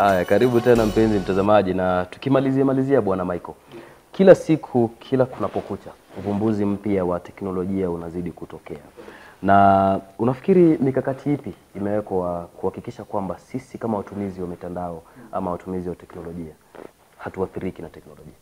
Haya, karibu tena mpenzi mtazamaji, na tukimalizia malizia, bwana Michael, kila siku kila kunapokucha uvumbuzi mpya wa teknolojia unazidi kutokea, na unafikiri mikakati ipi imewekwa kuhakikisha kwamba sisi kama watumizi wa mitandao ama watumizi wa teknolojia hatuathiriki na teknolojia?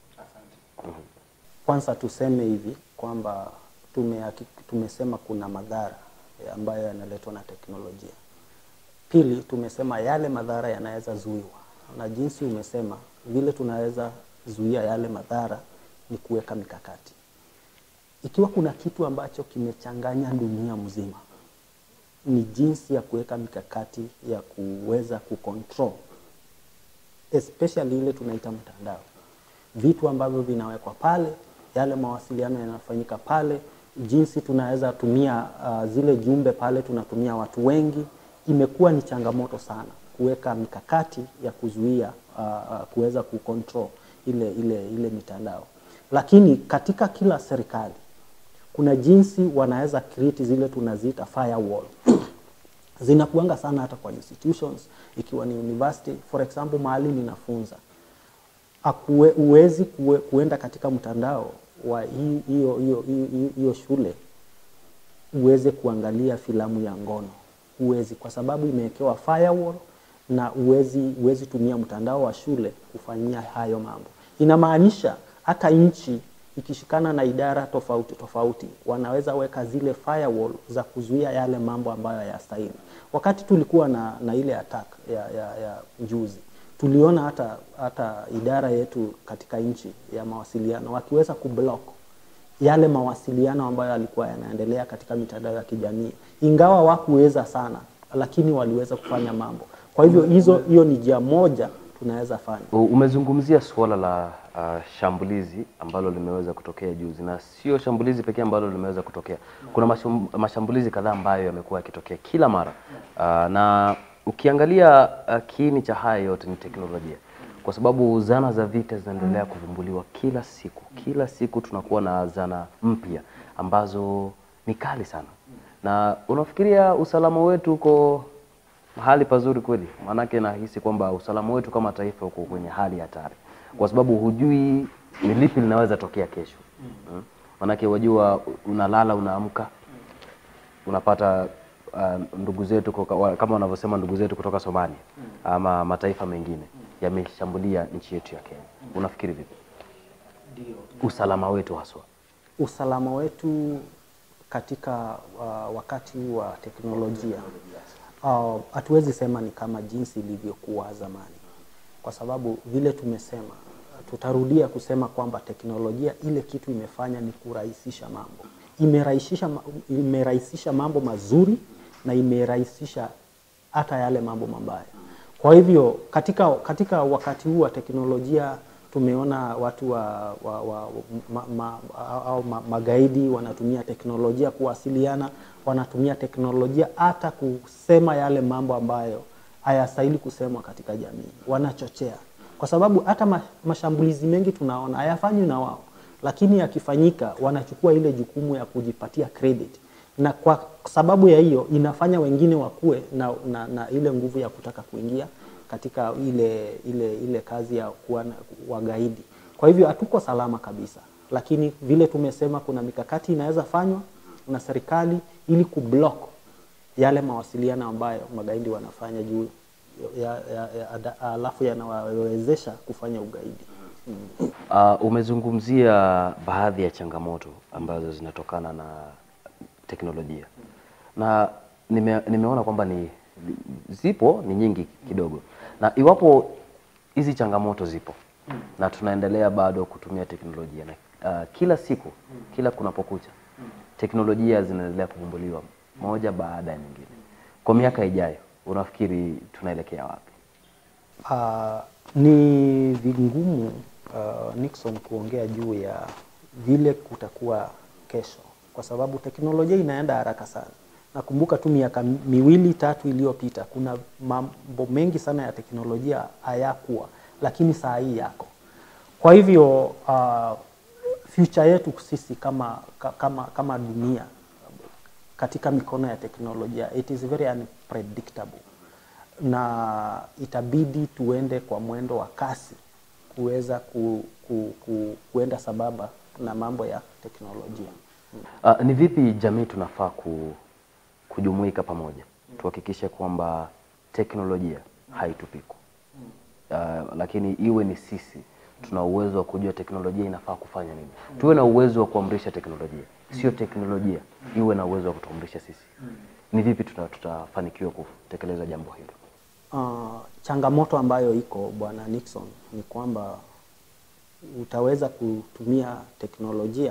Kwanza tuseme hivi kwamba tume, tumesema kuna madhara ambayo yanaletwa na teknolojia. Pili, tumesema yale madhara yanaweza zuiwa, na jinsi umesema vile tunaweza zuia yale madhara ni kuweka mikakati. Ikiwa kuna kitu ambacho kimechanganya dunia mzima, ni jinsi ya kuweka mikakati ya kuweza kucontrol especially ile tunaita mtandao, vitu ambavyo vinawekwa pale, yale mawasiliano yanafanyika pale, jinsi tunaweza tumia uh, zile jumbe pale, tunatumia watu wengi. Imekuwa ni changamoto sana kuweka mikakati ya kuzuia uh, uh, kuweza kucontrol ile, ile, ile mitandao, lakini katika kila serikali kuna jinsi wanaweza create zile tunaziita firewall zinakuanga sana hata kwa institutions, ikiwa ni university for example, mahali ninafunza Akue, uwezi kue, kuenda katika mtandao wa hiyo hiyo shule uweze kuangalia filamu ya ngono, uwezi, kwa sababu imewekewa firewall na uwezi, uwezi tumia mtandao wa shule kufanyia hayo mambo. Inamaanisha hata nchi ikishikana na idara tofauti tofauti wanaweza weka zile firewall za kuzuia yale mambo ambayo hayastahili. Wakati tulikuwa na, na ile attack ya, ya, ya juzi tuliona hata, hata idara yetu katika nchi ya mawasiliano wakiweza kublock yale mawasiliano ambayo yalikuwa yanaendelea katika mitandao ya kijamii, ingawa wakuweza sana, lakini waliweza kufanya mambo. Kwa hivyo hizo, hiyo ni njia moja tunaweza fanya. Umezungumzia suala la uh, shambulizi ambalo limeweza kutokea juzi, na sio shambulizi pekee ambalo limeweza kutokea. Kuna mashum, mashambulizi kadhaa ambayo yamekuwa yakitokea kila mara uh, na ukiangalia uh, kiini cha haya yote ni teknolojia, kwa sababu zana za vita zinaendelea kuvumbuliwa kila siku. Kila siku tunakuwa na zana mpya ambazo ni kali sana, na unafikiria usalama wetu uko hali pazuri kweli? Maanake nahisi kwamba usalama wetu kama taifa uko kwenye hali hatari, kwa sababu hujui ni lipi linaweza tokea kesho. Hmm? Maanake wajua, unalala unaamka, unapata uh, ndugu zetu kuka, kama wanavyosema ndugu zetu kutoka Somalia ama mataifa mengine yameshambulia nchi yetu ya Kenya. Unafikiri vipi usalama wetu haswa? Usalama wetu katika uh, wakati huu wa teknolojia hatuwezi uh, sema ni kama jinsi ilivyokuwa zamani, kwa sababu vile tumesema, tutarudia kusema kwamba teknolojia ile kitu imefanya ni kurahisisha mambo, imerahisisha, imerahisisha mambo mazuri na imerahisisha hata yale mambo mabaya. Kwa hivyo katika, katika wakati huu wa teknolojia tumeona watu wa, wa, wa, ma, ma, au ma, magaidi wanatumia teknolojia kuwasiliana, wanatumia teknolojia hata kusema yale mambo ambayo hayastahili kusemwa katika jamii, wanachochea, kwa sababu hata mashambulizi mengi tunaona hayafanywi na wao, lakini yakifanyika wanachukua ile jukumu ya kujipatia credit, na kwa sababu ya hiyo inafanya wengine wakuwe na, na, na ile nguvu ya kutaka kuingia katika ile, ile, ile kazi ya kuwa wagaidi. Kwa hivyo hatuko salama kabisa, lakini vile tumesema kuna mikakati inaweza fanywa na serikali ili kublock yale mawasiliano ambayo magaidi wanafanya juu ya, ya, ya, alafu yanawawezesha kufanya ugaidi. Mm. Uh, umezungumzia baadhi ya changamoto ambazo zinatokana na teknolojia na nime, nimeona kwamba ni zipo ni nyingi kidogo, na iwapo hizi changamoto zipo na tunaendelea bado kutumia teknolojia na uh, kila siku kila kunapokucha teknolojia zinaendelea kuvumbuliwa moja baada ya nyingine. Kwa miaka ijayo, unafikiri tunaelekea wapi? Uh, ni vigumu uh, Nixon kuongea juu ya vile kutakuwa kesho, kwa sababu teknolojia inaenda haraka sana. Nakumbuka tu miaka miwili tatu iliyopita kuna mambo mengi sana ya teknolojia hayakuwa, lakini saa hii yako. Kwa hivyo uh, future yetu sisi kama, kama, kama dunia katika mikono ya teknolojia, it is very unpredictable. na itabidi tuende kwa mwendo wa kasi kuweza ku, ku, ku, kuenda sababa na mambo ya teknolojia. Uh, ni vipi jamii tunafaa ku, kujumuika pamoja tuhakikishe kwamba teknolojia haitupiku uh, lakini iwe ni sisi tuna uwezo wa kujua teknolojia inafaa kufanya nini. Tuwe na uwezo wa kuamrisha teknolojia, sio teknolojia iwe na uwezo wa kutuamrisha sisi. Ni vipi tuta, tutafanikiwa kutekeleza jambo hilo? Uh, changamoto ambayo iko Bwana Nixon ni kwamba utaweza kutumia teknolojia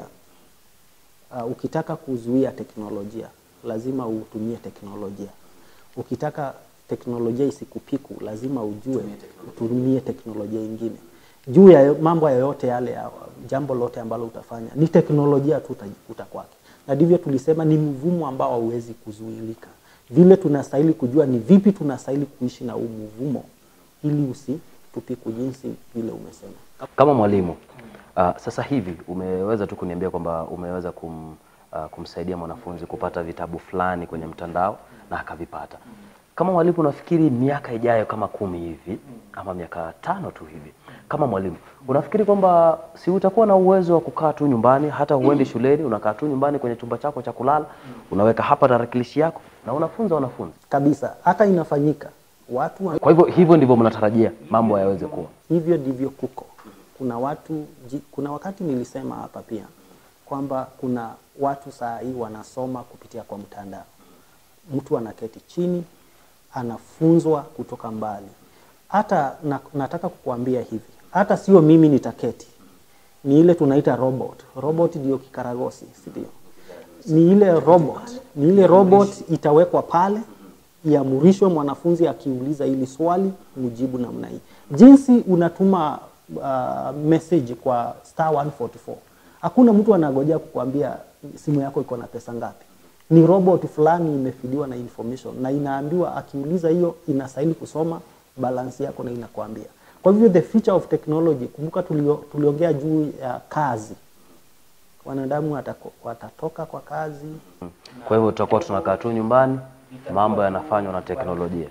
uh, ukitaka kuzuia teknolojia lazima utumie teknolojia. Ukitaka teknolojia isikupiku lazima ujue utumie teknolojia ingine. Juu ya mambo yoyote yale ya jambo lote ambalo utafanya ni teknolojia tu utajikuta kwake, na ndivyo tulisema ni mvumo ambao hauwezi kuzuilika. Vile tunastahili kujua ni vipi tunastahili kuishi na huu mvumo ili usitupiku jinsi vile umesema. Kama mwalimu uh, sasa hivi umeweza tu kuniambia kwamba umeweza kum, uh, kumsaidia mwanafunzi kupata vitabu fulani kwenye mtandao na akavipata. Kama mwalimu, unafikiri miaka ijayo kama kumi hivi ama miaka tano tu hivi, kama mwalimu, unafikiri kwamba si utakuwa na uwezo wa kukaa tu nyumbani, hata huendi shuleni, unakaa tu nyumbani kwenye chumba chako cha kulala, unaweka hapa tarakilishi yako na unafunza wanafunzi? Kabisa, hata inafanyika watu wa... Kwa hivyo hivyo ndivyo mnatarajia mambo yaweze kuwa. hivyo ndivyo kuko. Kuna watu ji- kuna wakati nilisema hapa pia kwamba kuna watu saa hii wanasoma kupitia kwa mtandao. Mtu anaketi chini anafunzwa kutoka mbali. Hata na, nataka kukuambia hivi, hata sio mimi nitaketi, ni ile tunaita robot. Robot ndio kikaragosi, si ndio? Ni ile robot, ni ile robot itawekwa pale iamrishwe mwanafunzi akiuliza hili swali mujibu namna hii. Jinsi unatuma uh, message kwa star 144 hakuna mtu anagojea kukuambia simu yako iko na pesa ngapi. Ni robot fulani imefidiwa na information na inaambiwa akiuliza hiyo inastahili kusoma balance yako na inakwambia. Kwa hivyo the future of technology, kumbuka tulio, tuliongea juu ya kazi, wanadamu watako, watatoka kwa kazi Kwa hivyo tutakuwa tunakaa tu nyumbani, mambo yanafanywa na teknolojia.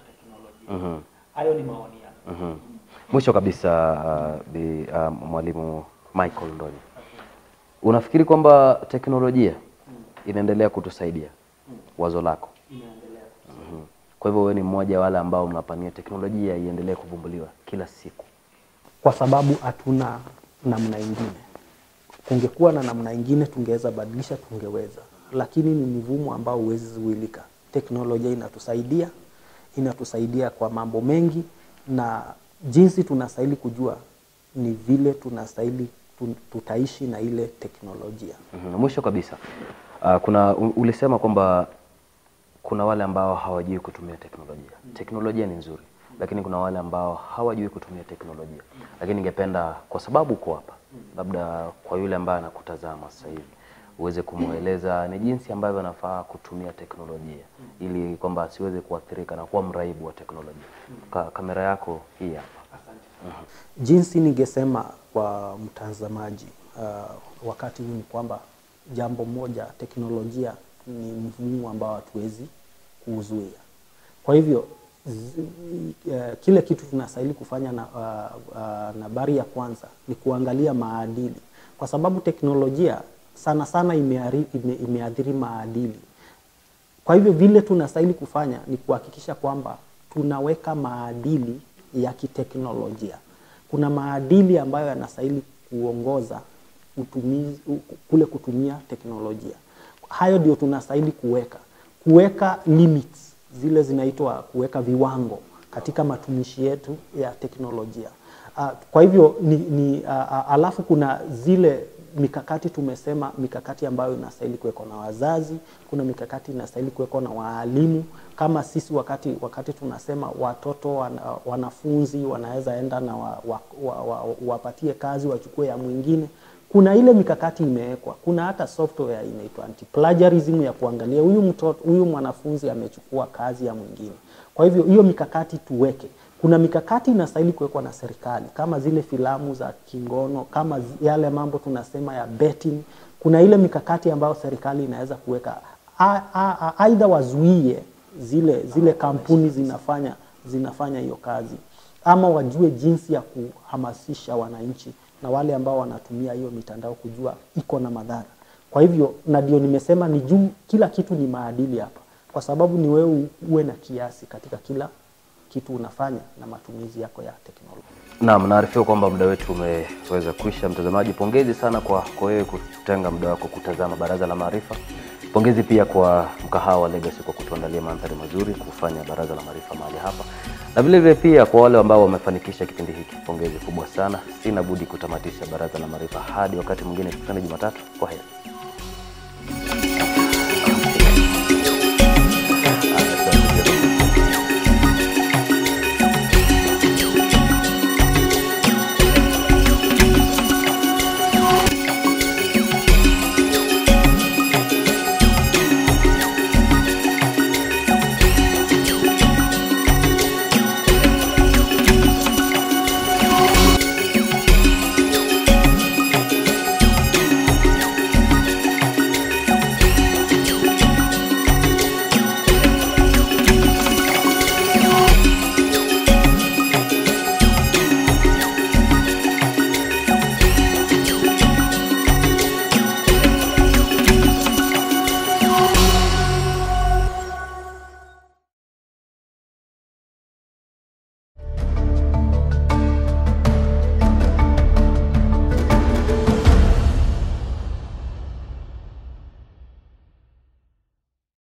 Mhm. Hayo ni maoni yangu. Mhm. Mwisho kabisa uh, bi, uh, mwalimu Michael Ndonyi, unafikiri kwamba teknolojia inaendelea kutusaidia? Wazo lako? Mhm. Kwa hivyo wewe ni mmoja wa wale ambao mnapania teknolojia iendelee kuvumbuliwa kila siku. kwa sababu hatuna namna ingine. Kungekuwa na namna ingine tungeweza badilisha, tungeweza, lakini ni mvumo ambao huwezi zuilika. Teknolojia inatusaidia, inatusaidia kwa mambo mengi, na jinsi tunastahili kujua ni vile tunastahili tu- tutaishi na ile teknolojia. Mhm. Mwisho kabisa uh, kuna u- ulisema kwamba kuna wale ambao hawajui kutumia teknolojia. Teknolojia ni nzuri, lakini kuna wale ambao hawajui kutumia teknolojia. Lakini ningependa kwa sababu uko hapa, labda kwa yule ambaye anakutazama sasa hivi uweze kumweleza ni jinsi ambavyo anafaa kutumia teknolojia ili kwamba asiweze kuathirika na kuwa mraibu wa teknolojia. Ka, kamera yako hii hapa. Jinsi ningesema kwa mtazamaji uh, wakati huu ni kwamba jambo moja, teknolojia ni mvumo ambao hatuwezi kuuzuia. Kwa hivyo zi, uh, kile kitu tunastahili kufanya na uh, uh, nambari ya kwanza ni kuangalia maadili, kwa sababu teknolojia sana sana imeari- ime, imeathiri maadili. Kwa hivyo vile tunastahili kufanya ni kuhakikisha kwamba tunaweka maadili ya kiteknolojia. Kuna maadili ambayo yanastahili kuongoza utumizi, u- kule kutumia teknolojia. Hayo ndio tunastahili kuweka, kuweka limits zile zinaitwa kuweka viwango katika matumishi yetu ya teknolojia. Uh, kwa hivyo ni, ni uh, uh, alafu kuna zile mikakati tumesema, mikakati ambayo inastahili kuwekwa na wazazi, kuna mikakati inastahili kuwekwa na waalimu. Kama sisi wakati wakati tunasema watoto wana, wanafunzi wanaweza enda na wa, wa, wa, wa, wapatie kazi wachukue ya mwingine, kuna ile mikakati imewekwa. Kuna hata software inaitwa anti plagiarism ya kuangalia huyu mtoto huyu mwanafunzi amechukua kazi ya mwingine. Kwa hivyo hiyo mikakati tuweke kuna mikakati inastahili kuwekwa na serikali kama zile filamu za kingono, kama zi- yale mambo tunasema ya betting. Kuna ile mikakati ambayo serikali inaweza kuweka, A- a- a- aidha wazuie zile zile kampuni zinafanya zinafanya hiyo kazi, ama wajue jinsi ya kuhamasisha wananchi na wale ambao wanatumia hiyo mitandao kujua iko na madhara. Kwa hivyo, na ndio nimesema ni juu, kila kitu ni maadili hapa, kwa sababu ni wewe uwe na kiasi katika kila kitu unafanya na matumizi yako ya teknolojia. Naam, naarifiwa kwamba muda wetu umeweza kuisha. Mtazamaji, pongezi sana kwa kwa wewe kutenga muda wako kutazama Baraza la Maarifa. Pongezi pia kwa mkahawa wa Legacy kwa kutuandalia mandhari mazuri kufanya Baraza la Maarifa mahali hapa, na vile vile pia kwa wale ambao wamefanikisha kipindi hiki, pongezi kubwa sana. Sina budi kutamatisha Baraza la Maarifa hadi wakati mwingine, tukutane Jumatatu. Kwa heri.